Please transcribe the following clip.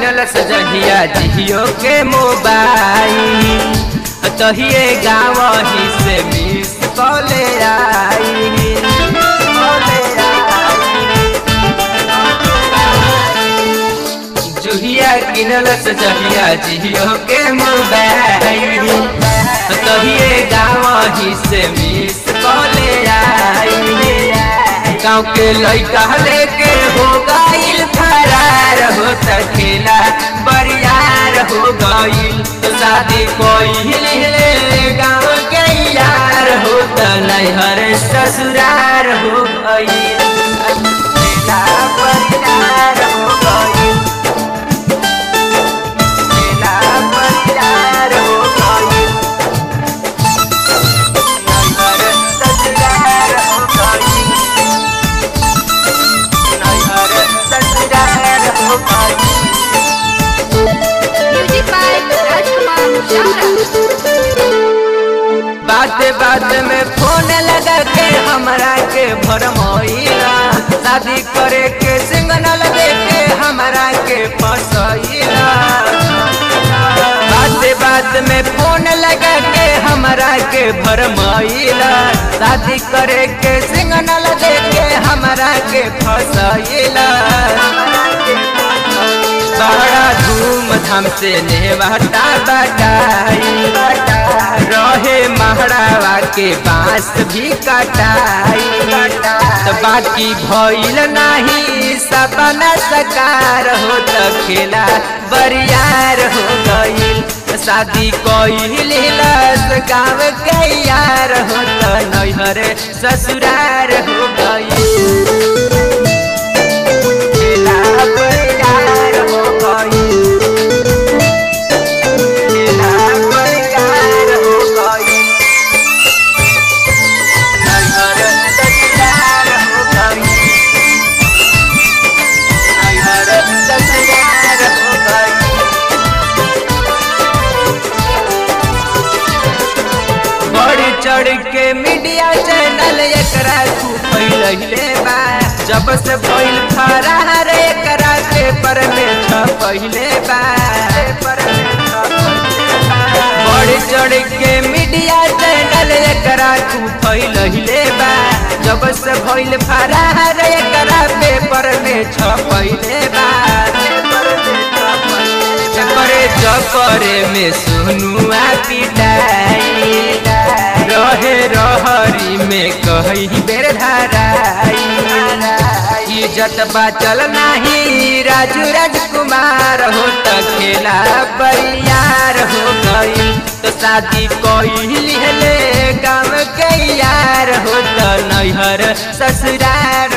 किनल सजहिया जियो के मोबाइल तहिए गाँव ही से मिस कॉले आई कॉले आई। जुहिया किनल सजहिया जियो के मोबाइल तहिए गाँव ही से मिस कॉले आई गाँव के लड़का लेके हो गईल फरार हो खेला बरियार हो गईल तो शादी कोई गाँव के यार हो तो नैहर ससुरार हो गईल खेला बरियार हो गईल खेला बरियार हो गईल नैहर ससुरार हो गईल नैहर ससुरार हो गईल म्यूजिक बाय राजकुमार शाहरा बात बात में फोन लगा के हमरा के भरमोइला शादी करे के सिंगनल दे के हमरा के फसैला बात बात में फोन लगा के हमरा के भरमैला शादी करे के सिंगनल दे के हमरा के फसैला बड़ा धूमधाम से नेवाटा बटाई रहे महड़ावा के बांस भी कटाई तो बाकी भइल नहीं सपना सकार हो तो खेला बरियार हो गईल शादी कोई गाँव के यार हो तो नैहर ससुरार हो गईल खेला बरियार हो गईल खेला बरियार हो गईल नैहर ससुरार हो गईल नैहर ससुरार हो गईल बढ़ चढ़ के मीडिया चैनल एकरा तू फैलैले बा जब से भइल फरार एकरा पेपर में छपैले बा बढ़ चढ़ के मीडिया चैनल एकरा तू फैलैले बा जब से भइल फरार एकरा पेपर में छपैले बा चपरे चपरे में सुनुआ पिटाई रहे रहरी में कही बेर धराई इज्जत बाचल नहीं राजू राजकुमार हो तो खेला बरियार हो गई तो शादी कोई लिहले गाँव के यार हो तो नैहर ससुरार